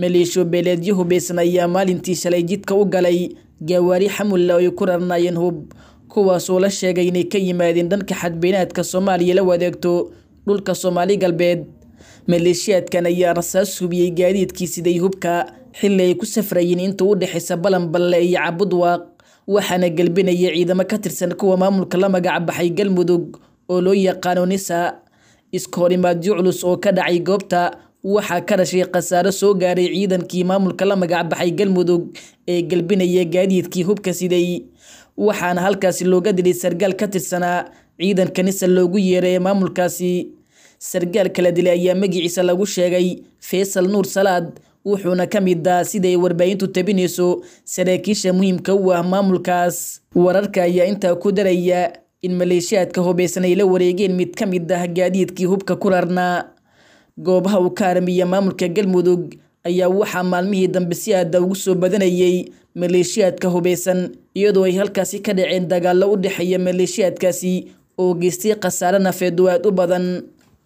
maleeshiyo beeleedyo hubeysan ayaa maalintii shalay jidka u galay gawaari xamulla oo ay ku rarnaayeen hub kuwaasoo la sheegay inay ka yimaadeen dhanka xadbeynaadka soomaaliya la wadaagto dhulka soomaali galbeed maleeshiyaadkan ayaa rasaas hubiyey gaadiidkii siday hubka xilli ay ku safrayeen inta u dhexaysa balanballe iyo cabudwaaq waxaana gelbinaya ciidamo ka tirsan kuwa maamulka la magac baxay galmudug oo loo yaqaano nisa iskahorimaadyo culus oo ka dhacay goobta waxaa ka dhashay khasaaro soo gaaray ciidankii maamulka la magac baxay galmudug ee gelbinaya gaadiidkii hubka siday waxaana halkaasi looga dilay sargaal ka tirsanaa ciidanka nisa loogu yeeray ee maamulkaasi sargaal kala dilay ayaa magiciisa lagu sheegay faysal nuur salaad wuxuuna ka mid ah siday warbaahintu tabinayso saraakiisha muhiimka u ah maamulkaas wararka ayaa intaa ku daraya in maleeshiyaadka hubeysan ay la wareegeen mid ka mid ah gaadiidkii hubka ku rarnaa goobaha uu ka armiya maamulka galmudug ayaa waxaa maalmihii dambe si aada ugu soo badanayay maleeshiyaadka hubeysan iyadoo ay halkaasi ka dhaceen dagaallo u dhexeeya maleeshiyaadkaasi oo geystay khasaare nafeed oo aad u badan